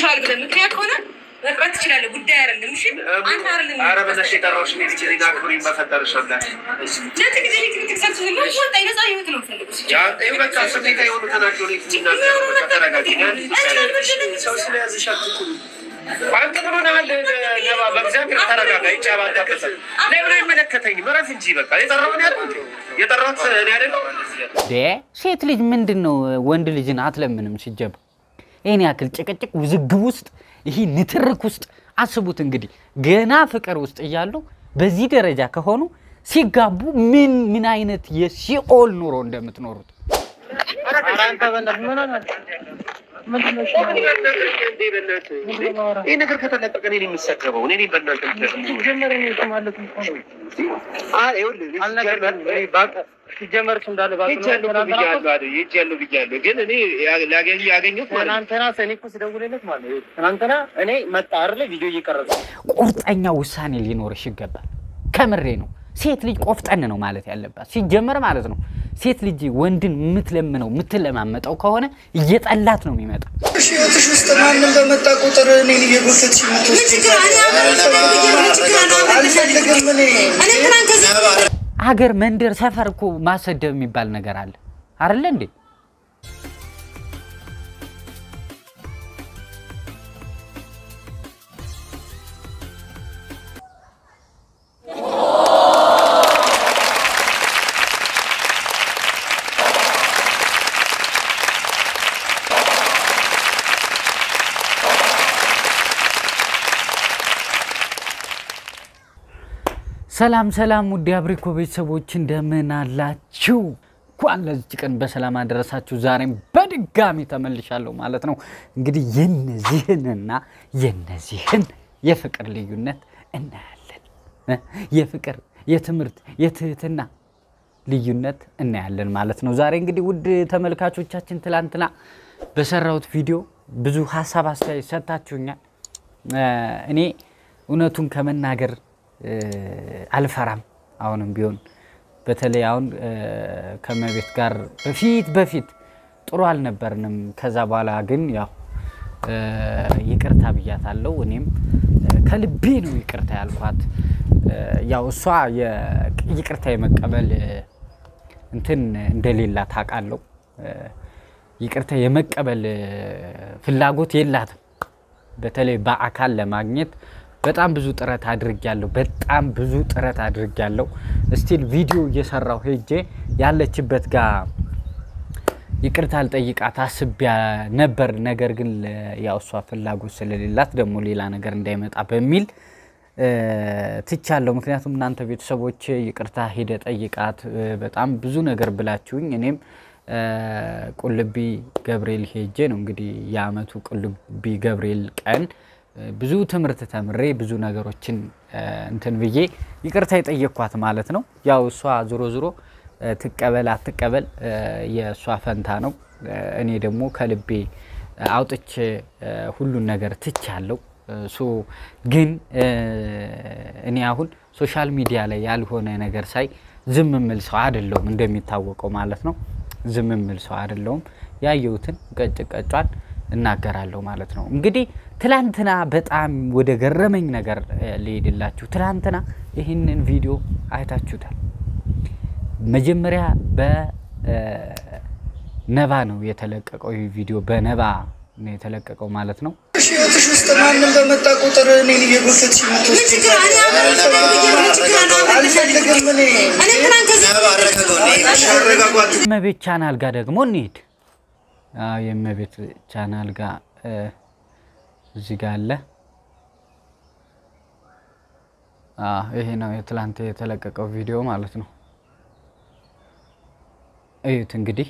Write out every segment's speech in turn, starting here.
ቻል ብለህ ምክንያት ከሆነ መቅረት ትችላለህ። ጉዳይ አይደለም። እሺ አንተ አይደለም ኧረ በእናትሽ የጠራሁሽ እኔ ልጅ ነኝ። አክብሪኝ በፈጠረሽ ወላሂ። ለጥ ጊዜ ሊክሪክ ሰብስ ነው ወጣ ነፃ ህይወት ነው የምፈልገው። ያ ይኸው በቃ ስሜታዊ የሆኑ ተናግሮ ነው የሚናገረው። በቃ ተረጋጊ። ሰው ስለያዘሽ አትኩሪ። አንተ ምን ሆነሃል? ነባ በእግዚአብሔር ተረጋጋ። ይጫባታበት ለምን አይመለከተኝም? እረፍ እንጂ በቃ የጠራሁት ያልኩት የጠራሁት እኔ አይደለሁ። ዴ ሴት ልጅ ምንድን ነው ወንድ ልጅን አትለምንም ሲጀባ ይህን ያክል ጭቅጭቅ ውዝግብ ውስጥ ይህ ንትርክ ውስጥ አስቡት እንግዲህ ገና ፍቅር ውስጥ እያሉ በዚህ ደረጃ ከሆኑ ሲጋቡ ምን ምን አይነት የሲኦል ኑሮ እንደምትኖሩት ይህ ነገር ከተለቀቀ እኔ ነኝ የምሰደበው። እኔ ነኝ በእናንተ ሲጀመርስ እንዳለ ሄጃለሁ ብያለሁ አይደል? ሄጃለሁ ብያለሁ። ግን እኔ ላገኝ ያገኘሁት ማለት ነው ትናንትና ሰኔ እኮ ስደውልለት ማለት ነው ትናንትና እኔ መጣ አይደለ ቪዲዮ እየቀረጸ ቁርጠኛ ውሳኔ ሊኖርሽ ይገባል። ከምሬ ነው። ሴት ልጅ ቆፍጠን ነው ማለት ያለባት ሲጀመር ማለት ነው። ሴት ልጅ ወንድን የምትለምነው የምትለማመጠው ከሆነ እየጠላት ነው የሚመጣ። ህይወትሽ ውስጥ ማንም በመጣ ቁጥር እኔን እየጎተትሽ የምትወስጂኝ አልፈልግም እኔ አገር፣ መንደር፣ ሰፈር እኮ ማሰደብ የሚባል ነገር አለ አይደለ እንዴ? ሰላም ሰላም፣ ውድ አብሪኮ ቤተሰቦች እንደምን አላችሁ? እንኳን ለዚች ቀን በሰላም አደረሳችሁ። ዛሬም በድጋሚ ተመልሻለሁ ማለት ነው። እንግዲህ የነዚህንና የነዚህን የፍቅር ልዩነት እናያለን። እ የፍቅር የትምህርት የትህትና ልዩነት እናያለን ማለት ነው። ዛሬ እንግዲህ ውድ ተመልካቾቻችን ትላንትና በሰራሁት ቪዲዮ ብዙ ሀሳብ አስተያየት ሰጥታችሁኛል። እ እኔ እውነቱን ከመናገር እ አልፈራም። አሁንም ቢሆን በተለይ አሁን እ ከመቤት ጋር በፊት በፊት ጥሩ አልነበርንም። ከዛ በኋላ ግን ያው እ ይቅርታ ብያታለሁ። እኔም እ ከልቤ ነው ይቅርታ ያልኳት። እ ያው እሷ የ- ይቅርታ የመቀበል እ እንትን እንደሌላ ታውቃለሁ። እ ይቅርታ የመቀበል እ ፍላጎት የላትም። በተለይ በአካል ለማግኘት በጣም ብዙ ጥረት አድርጊያለሁ። በጣም ብዙ ጥረት አድርጊያለሁ። ስቲል ቪዲዮ እየሰራው ሄጄ ያለችበት ጋር ይቅርታ ልጠይቃት አስቤያ ነበር። ነገር ግን ለ- ያው እሷ ፍላጎት ስለሌላት ደግሞ ሌላ ነገር እንዳይመጣ በሚል እ ትቻለሁ። ምክንያቱም እናንተ ቤተሰቦች ይቅርታ ሄደ ጠይቃት እ በጣም ብዙ ነገር ብላችሁኝ እኔም እ ቁልቢ ገብርኤል ሄጄ ነው እንግዲህ የአመቱ ቁልቢ ገብርኤል ቀን እ ብዙ ትምህርት ተምሬ ብዙ ነገሮችን እ እንትን ብዬ ይቅርታ የጠየቅኳት ማለት ነው። ያው እሷ ዞሮ ዞሮ እ ትቀበል አትቀበል እ የእሷ ፈንታ ነው። እ እኔ ደግሞ ከልቤ እ አውጥቼ እ ሁሉን ነገር ትቻለሁ። እ ሶ ግን እ እኔ አሁን ሶሻል ሚዲያ ላይ ያልሆነ ነገር ሳይ ዝም የምል ሰው አይደለሁም፣ እንደሚታወቀው ማለት ነው። ዝም የምል ሰው አይደለሁም። ያየሁትን ቀጭ ቀጯን እናገራለሁ ማለት ነው። እንግዲህ ትላንትና በጣም ወደ ገረመኝ ነገር እ ልሄድላችሁ። ትላንትና ይህንን ቪዲዮ አይታችሁታል። መጀመሪያ በነባ ነው የተለቀቀው። ይህ ቪዲዮ በነባ ነው የተለቀቀው ማለት ነው። ህይወትሽ ውስጥ ማንም በመጣ ቁጥር እኔን እየጎተትሽ የምትወስጂኝ አልፈልግም እኔ አረጋጓት። የእመቤት ቻናል ጋር ደግሞ እንሂድ። አዎ የእመቤት ቻናል ጋር እ እዚህ ጋር አለ። አዎ ይሄ ነው የትላንት የተለቀቀው ቪዲዮ ማለት ነው። እዩት እንግዲህ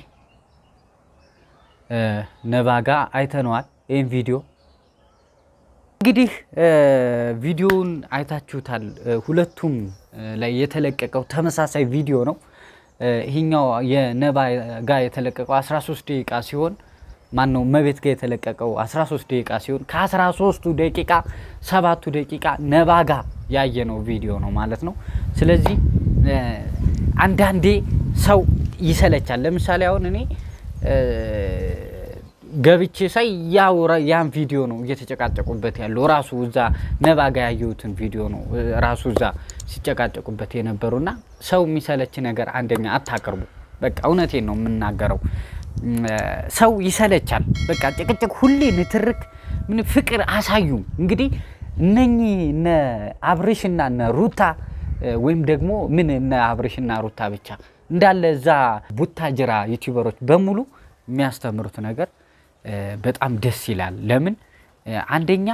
እ ነባ ጋር አይተነዋል ይህን ቪዲዮ እንግዲህ እ ቪዲዮውን አይታችሁታል። እ ሁለቱም እ ላይ የተለቀቀው ተመሳሳይ ቪዲዮ ነው። እ ይሄኛው የነባ ጋር የተለቀቀው 13 ደቂቃ ሲሆን ማን ነው መቤት ጋር የተለቀቀው 13 ደቂቃ ሲሆን ከ13ቱ ደቂቃ ሰባቱ ደቂቃ ነባ ጋር ያየነው ቪዲዮ ነው ማለት ነው። ስለዚህ እ አንዳንዴ ሰው ይሰለቻል። ለምሳሌ አሁን እኔ እ ገብቼ ሳይ ያው ራ- ያን ቪዲዮ ነው እየተጨቃጨቁበት ያለው ራሱ እዛ ነባ ጋ ያየሁትን ቪዲዮ ነው እ፣ ራሱ እዛ ሲጨቃጨቁበት የነበሩና ሰው የሚሰለች ነገር አንደኛ አታቅርቡ። በቃ እውነቴን ነው የምናገረው። እም፣ ሰው ይሰለቻል። በቃ ጭቅጭቅ፣ ሁሌ ንትርክ፣ ምን ፍቅር አሳዩ። እንግዲህ እነኚህ እነ አብርሽና እነ ሩታ እ፣ ወይም ደግሞ ምን እነ አብርሽና ሩታ ብቻ እንዳለ እዛ ቡታጅራ ዩቲዩበሮች በሙሉ የሚያስተምሩት ነገር እ፣ በጣም ደስ ይላል። ለምን እ፣ አንደኛ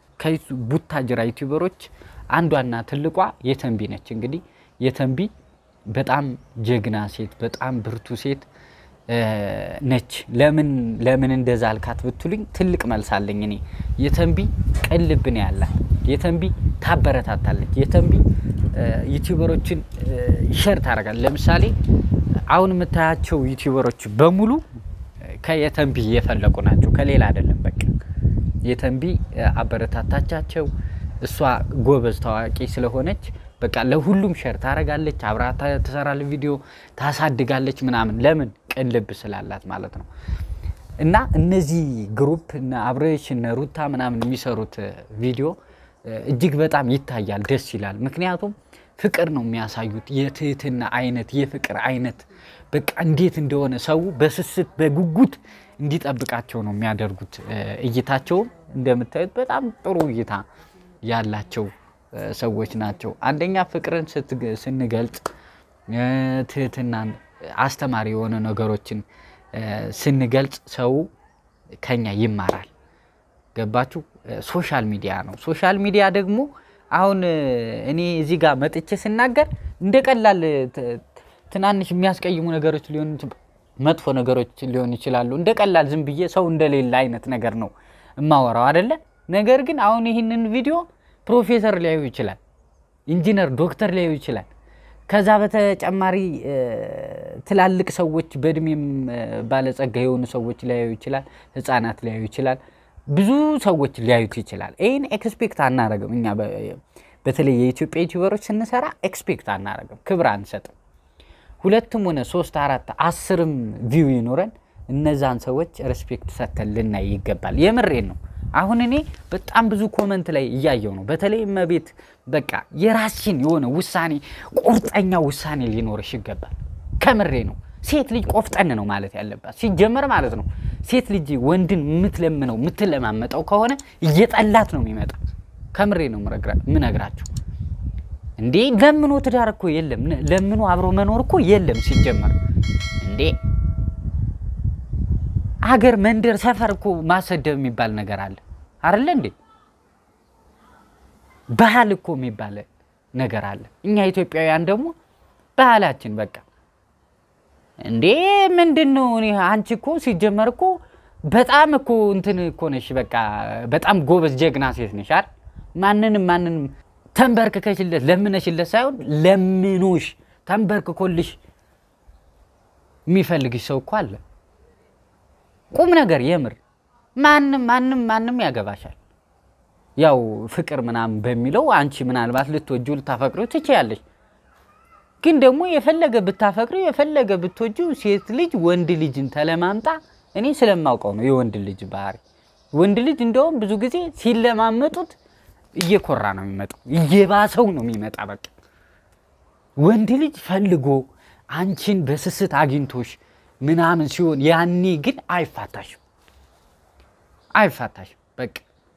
ከቡታጅራ ዩቲዩበሮች አንዷና ትልቋ የተንቢ ነች። እንግዲህ የተንቢ በጣም ጀግና ሴት፣ በጣም ብርቱ ሴት እ፣ ነች። ለምን ለምን እንደዛ አልካት ብትሉኝ ትልቅ መልስ አለኝ እኔ። የተንቢ ቅልብ ነው ያላት። የተንቢ ታበረታታለች። የተንቢ እ፣ ዩቲዩበሮችን እ፣ ሸር ታደርጋለች። ለምሳሌ አሁን የምታያቸው ዩቲዩበሮች በሙሉ ከየተንቢ የፈለቁ ናቸው፣ ከሌላ አይደለም። በቃ የተንቢ እ፣ አበረታታቻቸው። እሷ ጎበዝ ታዋቂ ስለሆነች በቃ ለሁሉም ሸር ታደርጋለች፣ አብራ ታ- ትሰራለች፣ ቪዲዮ ታሳድጋለች ምናምን። ለምን ቅን ልብ ስላላት ማለት ነው። እና እነዚህ ግሩፕ እነ አብረሽ እነ ሩታ ምናምን የሚሰሩት እ፣ ቪዲዮ እ፣ እጅግ በጣም ይታያል፣ ደስ ይላል። ምክንያቱም ፍቅር ነው የሚያሳዩት፣ የትህትና አይነት የፍቅር አይነት በቃ እንዴት እንደሆነ ሰው በስስት በጉጉት እንዲጠብቃቸው ነው የሚያደርጉት። እ፣ እይታቸውም እንደምታዩት በጣም ጥሩ እይታ ያላቸው እ፣ ሰዎች ናቸው። አንደኛ ፍቅርን ስትግ- ስንገልጽ እ፣ ትህትናን አስተማሪ የሆነ ነገሮችን እ፣ ስንገልጽ ሰው ከኛ ይማራል። ገባችሁ? እ፣ ሶሻል ሚዲያ ነው። ሶሻል ሚዲያ ደግሞ አሁን እ፣ እኔ እዚህ ጋር መጥቼ ስናገር እንደ ቀላል እ፣ ት- ትናንሽ የሚያስቀይሙ ነገሮች ሊሆኑ ይች- መጥፎ ነገሮች ሊሆኑ ይችላሉ። እንደ ቀላል ዝም ብዬ ሰው እንደሌለ አይነት ነገር ነው እማወራው አይደለ? ነገር ግን አሁን ይህንን ቪዲዮ ፕሮፌሰር ሊያዩ ይችላል፣ ኢንጂነር ዶክተር ሊያዩ ይችላል። ከዛ በተጨማሪ እ፣ ትላልቅ ሰዎች በእድሜም እ፣ ባለጸጋ የሆኑ ሰዎች ሊያዩ ይችላል፣ ህፃናት ሊያዩ ይችላል፣ ብዙ ሰዎች ሊያዩት ይችላል። ይህን ኤክስፔክት አናረግም እኛ በ- በተለይ የኢትዮጵያ ዩቲዩበሮች ስንሰራ ኤክስፔክት አናረግም፣ ክብር አንሰጥም። ሁለትም ሆነ ሶስት አራት አስርም ቪው ይኖረን እነዛን ሰዎች ሬስፔክት ሰጥተን ልናይ ይገባል። የምሬን ነው። አሁን እኔ በጣም ብዙ ኮመንት ላይ እያየው ነው። በተለይ እመቤት በቃ የራስሽን የሆነ ውሳኔ ቁርጠኛ ውሳኔ ሊኖርሽ ይገባል። ከምሬ ነው። ሴት ልጅ ቆፍጠን ነው ማለት ያለባት ሲጀመር ማለት ነው። ሴት ልጅ ወንድን የምትለምነው የምትለማመጠው ከሆነ እየጠላት ነው የሚመጣ። ከምሬ ነው ምረግራ- ምነግራችሁ እንዴ ለምኖ ትዳር እኮ የለም። ነ- ለምኖ አብሮ መኖር እኮ የለም ሲጀመር። እንዴ አገር፣ መንደር፣ ሰፈር እኮ ማሰደብ የሚባል ነገር አለ አይደለ እንዴ? ባህል እኮ የሚባል ነገር አለ። እኛ ኢትዮጵያውያን ደግሞ ባህላችን በቃ እንዴ ምንድን ነው? እኔ አንቺ እኮ ሲጀመር እኮ በጣም እኮ እንትን እኮ ነሽ፣ በቃ በጣም ጎበዝ ጀግና ሴት ነሽ አይደል? ማንንም ማንንም ተንበርክከሽለት ለምነሽለት ሳይሆን ለምኖሽ ተንበርክኮልሽ የሚፈልግሽ ሰው እኮ አለ። ቁም ነገር የምር ማንም ማንም ማንም ያገባሻል። ያው ፍቅር ምናምን በሚለው አንቺ ምናልባት ልትወጁ ልታፈቅሪው ትችያለሽ። ግን ደግሞ የፈለገ ብታፈቅሪው የፈለገ ብትወጁ ሴት ልጅ ወንድ ልጅን ተለማምጣ እኔ ስለማውቀው ነው የወንድ ልጅ ባህሪ። ወንድ ልጅ እንደውም ብዙ ጊዜ ሲለማመጡት እየኮራ ነው የሚመጣው፣ እየባሰው ነው የሚመጣ። በቃ ወንድ ልጅ ፈልጎ አንቺን በስስት አግኝቶሽ ምናምን ሲሆን ያኔ ግን አይፋታሽም፣ አይፋታሽም። በቃ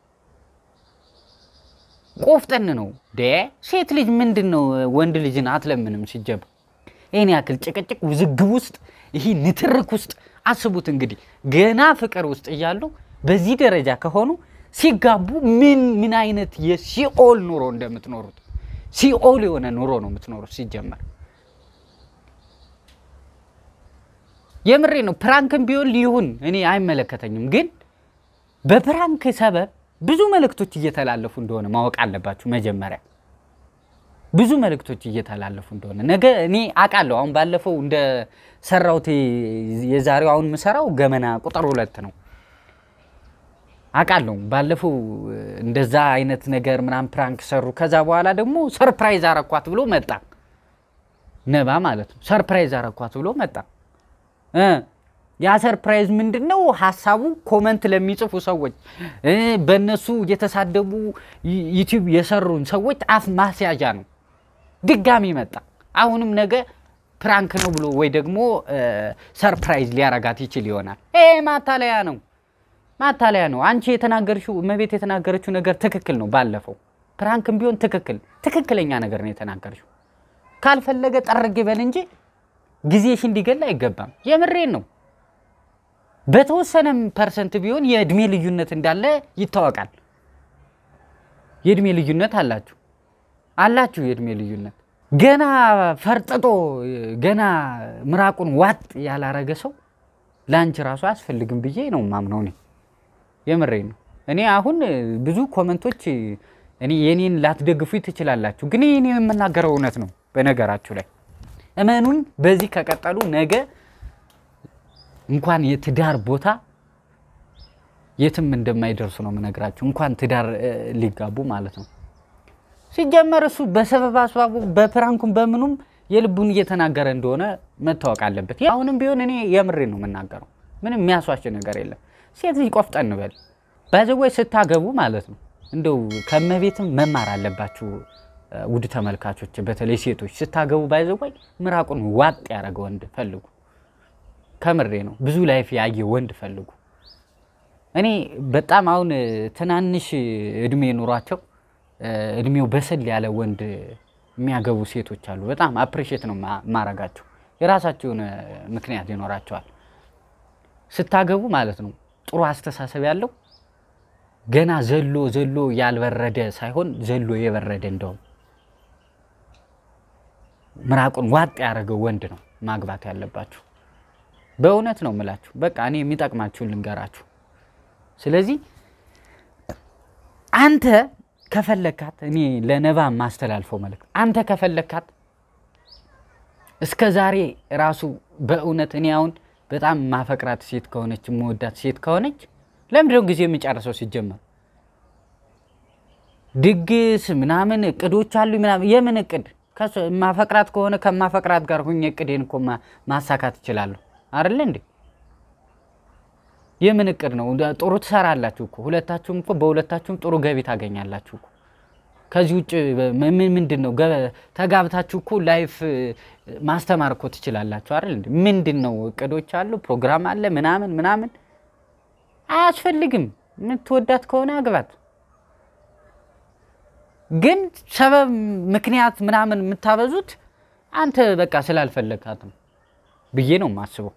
ቆፍጠን ነው ደ ሴት ልጅ ምንድን ነው ወንድ ልጅን አትለምንም ሲጀምር። ይህን ያክል ጭቅጭቅ፣ ውዝግብ ውስጥ ይህ ንትርክ ውስጥ አስቡት እንግዲህ ገና ፍቅር ውስጥ እያሉ በዚህ ደረጃ ከሆኑ ሲጋቡ ምን ምን አይነት የሲኦል ኑሮ እንደምትኖሩት ሲኦል የሆነ ኑሮ ነው የምትኖሩት ሲጀመር። የምሬ ነው። ፕራንክም ቢሆን ሊሆን እኔ አይመለከተኝም፣ ግን በፕራንክ ሰበብ ብዙ መልእክቶች እየተላለፉ እንደሆነ ማወቅ አለባችሁ። መጀመሪያ ብዙ መልእክቶች እየተላለፉ እንደሆነ ነገ እኔ አውቃለሁ። አሁን ባለፈው እንደ ሰራሁት የዛሬው አሁን የምሰራው ገመና ቁጥር ሁለት ነው አውቃለሁ። ባለፈው እንደዛ አይነት ነገር ምናምን ፕራንክ ሰሩ። ከዛ በኋላ ደግሞ ሰርፕራይዝ አረኳት ብሎ መጣ ነባ ማለት ነው። ሰርፕራይዝ አረኳት ብሎ መጣ እ ያ ሰርፕራይዝ ምንድን ነው? ሀሳቡ ኮመንት ለሚጽፉ ሰዎች እ በእነሱ የተሳደቡ ዩ- ዩቲዩብ የሰሩን ሰዎች አፍ ማስያዣ ነው። ድጋሚ መጣ። አሁንም ነገ ፕራንክ ነው ብሎ ወይ ደግሞ ሰርፕራይዝ ሊያረጋት ይችል ይሆናል። ይሄ ማታለያ ነው፣ ማታለያ ነው። አንቺ የተናገርሽው እመቤት የተናገረችው ነገር ትክክል ነው። ባለፈው ፕራንክም ቢሆን ትክክል ትክክለኛ ነገር ነው የተናገርሽው። ካልፈለገ ጠርግ ይበል እንጂ ጊዜሽ እንዲገል አይገባም። የምሬን ነው። በተወሰነም ፐርሰንት ቢሆን የእድሜ ልዩነት እንዳለ ይታወቃል። የእድሜ ልዩነት አላችሁ አላችሁ የእድሜ ልዩነት። ገና ፈርጥጦ ገና ምራቁን ዋጥ ያላረገ ሰው ለአንቺ ራሱ አያስፈልግም ብዬ ነው ማምነው። እኔ የምሬ ነው። እኔ አሁን ብዙ ኮመንቶች እኔ የኔን ላትደግፉ ትችላላችሁ፣ ግን እኔ የምናገረው እውነት ነው። በነገራችሁ ላይ እመኑኝ፣ በዚህ ከቀጠሉ ነገ እንኳን የትዳር ቦታ የትም እንደማይደርሱ ነው የምነግራችሁ። እንኳን ትዳር እ, ሊጋቡ ማለት ነው። ሲጀመር እሱ በሰበብ አስባቡ በፕራንኩም በምኑም የልቡን እየተናገረ እንደሆነ መታወቅ አለበት። አሁንም ቢሆን እኔ የምሬ ነው የምናገረው። ምንም የሚያስዋሽ ነገር የለም። ሴት ልጅ ቆፍጠን በል ባዘወይ ስታገቡ ማለት ነው እንደው ከመቤትም መማር አለባችሁ እ, ውድ ተመልካቾች፣ በተለይ ሴቶች ስታገቡ ባይዘወይ ምራቁን ዋጥ ያደረገ ወንድ ፈልጉ። ከምሬ ነው። ብዙ ላይፍ ያየ ወንድ ፈልጉ። እኔ በጣም አሁን እ, ትናንሽ እድሜ ኑሯቸው እ, እድሜው በሰል ያለ ወንድ የሚያገቡ ሴቶች አሉ። በጣም አፕሪሼት ነው ማ- ማረጋቸው። የራሳቸው የሆነ ምክንያት ይኖራቸዋል። ስታገቡ ማለት ነው ጥሩ አስተሳሰብ ያለው ገና ዘሎ ዘሎ ያልበረደ ሳይሆን ዘሎ የበረደ እንደውም ምራቁን ዋጥ ያደረገው ወንድ ነው ማግባት ያለባችሁ። በእውነት ነው የምላችሁ። በቃ እኔ የሚጠቅማችሁን ልንገራችሁ። ስለዚህ አንተ ከፈለካት እኔ ለነባ ማስተላልፈው መልእክት አንተ ከፈለካት እስከ ዛሬ ራሱ በእውነት እኔ አሁን በጣም ማፈቅራት ሴት ከሆነች መወዳት ሴት ከሆነች ለምንድነው ጊዜ የሚጨርሰው? ሲጀመር ድግስ ምናምን እቅዶች አሉ ምናምን። የምን እቅድ? ከሱ- ማፈቅራት ከሆነ ከማፈቅራት ጋር ሁኜ እቅዴን እኮ ማ- ማሳካት እችላለሁ አይደለ እንዴ? የምን እቅድ ነው? እንደ- ጥሩ ትሰራላችሁ እኮ ሁለታችሁም እኮ በሁለታችሁም ጥሩ ገቢ ታገኛላችሁ እኮ። ከዚህ ውጭ ምን ምንድን ነው ገ- ተጋብታችሁ እኮ ላይፍ እ, ማስተማር እኮ ትችላላችሁ አይደል እንዴ? ምንድን ነው እቅዶች አሉ፣ ፕሮግራም አለ ምናምን ምናምን። አያስፈልግም። የምትወዳት ከሆነ አግባት። ግን ሰበብ ምክንያት ምናምን የምታበዙት አንተ በቃ ስላልፈለግካት ነው ብዬ ነው የማስበው።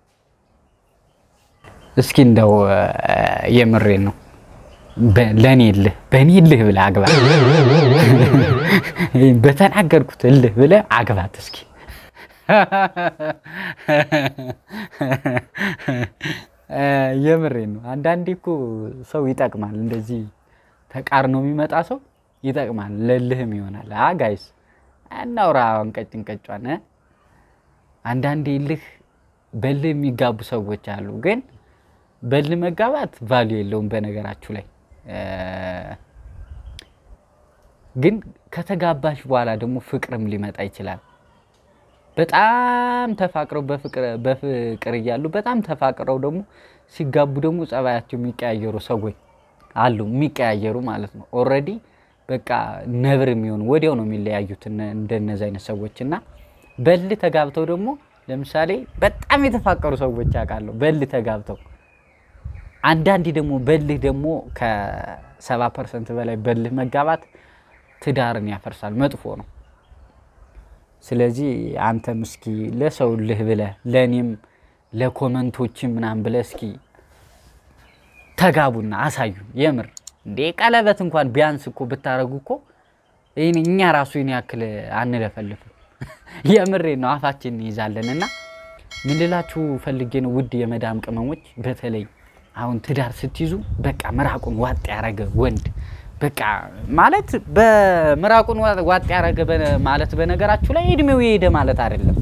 እስኪ እንደው እ, የምሬን ነው በ- ለእኔ እልህ በእኔ እልህ ብለህ አግባት። በተናገርኩት እልህ ብለህ አግባት እስኪ እ፣ የምሬን ነው። አንዳንዴ እኮ ሰው ይጠቅማል። እንደዚህ ተቃርኖ የሚመጣ ሰው ይጠቅማል፣ ለልህም ይሆናል። አ ጋይስ እናውራ እንቀጭ እንቀጯን እ? አንዳንዴ ልህ በልህ የሚጋቡ ሰዎች አሉ። ግን በልህ መጋባት ቫሊዩ የለውም በነገራችሁ ላይ እ፣ ግን ከተጋባሽ በኋላ ደግሞ ፍቅርም ሊመጣ ይችላል። በጣም ተፋቅረው በፍቅር በፍቅር እያሉ በጣም ተፋቅረው ደግሞ ሲጋቡ ደግሞ ጸባያቸው የሚቀያየሩ ሰዎች አሉ። የሚቀያየሩ ማለት ነው። ኦልሬዲ በቃ ነብር የሚሆኑ ወዲያው ነው የሚለያዩት እነ- እንደነዚህ አይነት ሰዎች እና በልህ ተጋብተው ደግሞ ለምሳሌ በጣም የተፋቀሩ ሰዎች ያውቃለሁ። በልህ ተጋብተው አንዳንዴ ደግሞ በልህ ደግሞ ከሰባ ፐርሰንት በላይ በልህ መጋባት ትዳርን ያፈርሳል፣ መጥፎ ነው። ስለዚህ አንተም እስኪ ለሰው ልህ ብለህ ለእኔም ለኮመንቶችም ምናምን ብለህ እስኪ ተጋቡና አሳዩ። የምር እንዴ ቀለበት እንኳን ቢያንስ እኮ ብታረጉ እኮ ይህን እኛ ራሱ ይህን ያክል አንለፈልፍም። የምሬ ነው አፋችን እንይዛለን። እና ምን ልላችሁ ፈልጌ ነው ውድ የመዳም ቅመሞች፣ በተለይ አሁን ትዳር ስትይዙ በቃ ምራቁን ዋጥ ያረገ ወንድ በቃ ማለት በምራቁን ዋ- ዋጥ ያረገ በ- ማለት በነገራችሁ ላይ እድሜው የሄደ ማለት አይደለም።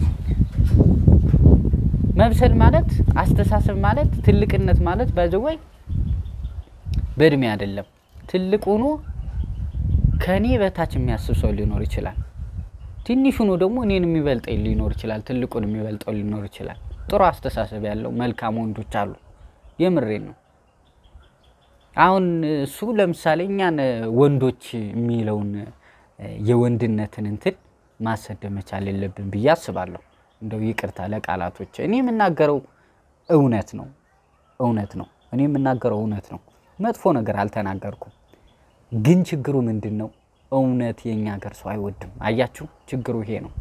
መብሰል ማለት አስተሳሰብ ማለት ትልቅነት ማለት ባይዘወይ በእድሜ አይደለም። ትልቅ ሆኖ ከኔ በታች የሚያስብ ሰው ሊኖር ይችላል። ትንሽ ሆኖ ደግሞ እኔን የሚበልጠኝ ሊኖር ይችላል። ትልቁን የሚበልጠው ሊኖር ይችላል። ጥሩ አስተሳሰብ ያለው መልካም ወንዶች አሉ። የምሬን ነው። አሁን እሱ ለምሳሌ እኛን ወንዶች የሚለውን የወንድነትን እንትን ማሰደብ መቻል የለብን ብዬ አስባለሁ። እንደው ይቅርታ ለቃላቶች። እኔ የምናገረው እውነት ነው፣ እውነት ነው። እኔ የምናገረው እውነት ነው። መጥፎ ነገር አልተናገርኩም። ግን ችግሩ ምንድን ነው? እውነት የእኛ ሀገር ሰው አይወድም። አያችሁ፣ ችግሩ ይሄ ነው።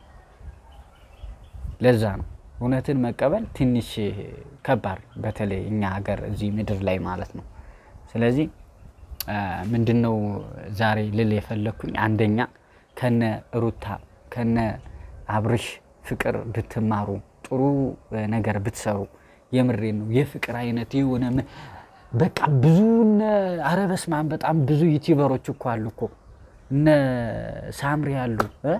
ለዛ ነው እውነትን መቀበል ትንሽ ከባድ፣ በተለይ እኛ ሀገር እዚህ ምድር ላይ ማለት ነው። ስለዚህ ምንድን ነው ዛሬ ልል የፈለግኩኝ አንደኛ ከነ ሩታ ከነ አብርሽ ፍቅር ብትማሩ ጥሩ ነገር ብትሰሩ፣ የምሬን ነው። የፍቅር አይነት የሆነ ምን- በቃ ብዙ እነ ኧረ በስመ አብ በጣም ብዙ ዩቲዩበሮች እኮ አሉ እኮ እነ ሳምሪ አሉ እ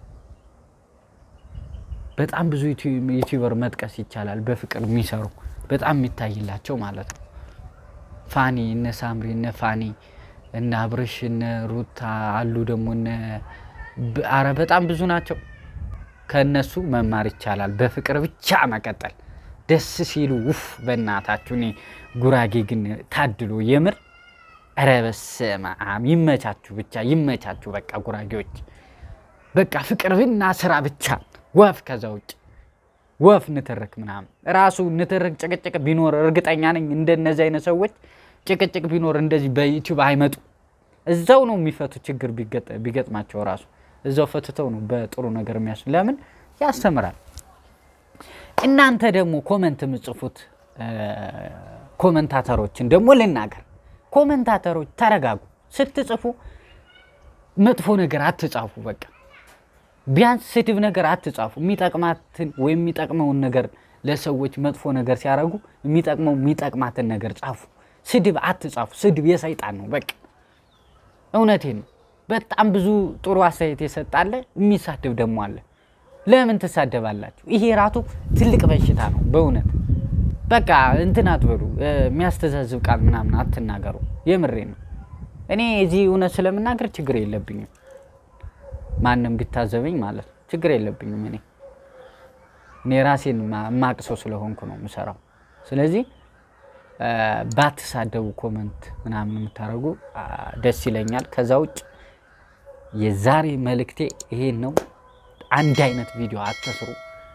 በጣም ብዙ ዩቲ- ዩቲዩበር መጥቀስ ይቻላል። በፍቅር የሚሰሩ በጣም የሚታይላቸው ማለት ነው። ፋኒ እነ ሳምሪ እነ ፋኒ እነ አብርሽ እነ ሩታ አሉ ደግሞ እነ ብ- አረ በጣም ብዙ ናቸው። ከእነሱ መማር ይቻላል። በፍቅር ብቻ መቀጠል ደስ ሲሉ ውፍ በእናታችሁ። እኔ ጉራጌ ግን ታድሎ የምር ኧረ በስመ አብ ይመቻችሁ፣ ብቻ ይመቻችሁ። በቃ ጉራጌዎች በቃ ፍቅር ብና ስራ ብቻ ወፍ ከዛ ውጭ ወፍ ንትርክ ምናምን ራሱ ንትርክ ጭቅጭቅ ቢኖር እርግጠኛ ነኝ እንደነዚህ አይነት ሰዎች ጭቅጭቅ ቢኖር እንደዚህ በዩቲዩብ አይመጡ። እዛው ነው የሚፈቱ ችግር ቢገጠ- ቢገጥማቸው ራሱ እዛው ፈትተው ነው በጥሩ ነገር የሚያስ ለምን ያስተምራል። እናንተ ደግሞ ኮመንት የምጽፉት እ፣ ኮመንታተሮችን ደግሞ ልናገር። ኮመንታተሮች ተረጋጉ። ስትጽፉ መጥፎ ነገር አትጻፉ። በቃ ቢያንስ ስድብ ነገር አትጻፉ። የሚጠቅማትን ወይም የሚጠቅመውን ነገር ለሰዎች መጥፎ ነገር ሲያደርጉ የሚጠቅመው የሚጠቅማትን ነገር ጻፉ። ስድብ አትጻፉ። ስድብ የሰይጣን ነው። በቃ እውነቴን ነው። በጣም ብዙ ጥሩ አስተያየት የሰጣለ፣ የሚሳደብ ደግሞ አለ። ለምን ትሳደባላችሁ? ይሄ ራሱ ትልቅ በሽታ ነው በእውነት በቃ እንትን አትበሉ። እ፣ የሚያስተዛዝብ ቃል ምናምን አትናገሩ። የምሬ ነው። እኔ እዚህ እውነት ስለምናገር ችግር የለብኝም። ማንም ቢታዘበኝ ማለት ነው ችግር የለብኝም። እኔ እኔ ራሴን ማ- ማቅ ሰው ስለሆንኩ ነው የምሰራው። ስለዚህ እ፣ ባትሳደቡ ኮመንት ምናምን የምታደርጉ አ፣ ደስ ይለኛል። ከዛ ውጭ የዛሬ መልእክቴ ይሄን ነው። አንድ አይነት ቪዲዮ አትስሩ።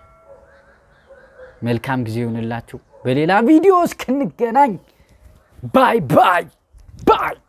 መልካም ጊዜ ይሁንላችሁ። በሌላ ቪዲዮ እስክንገናኝ ባይ ባይ ባይ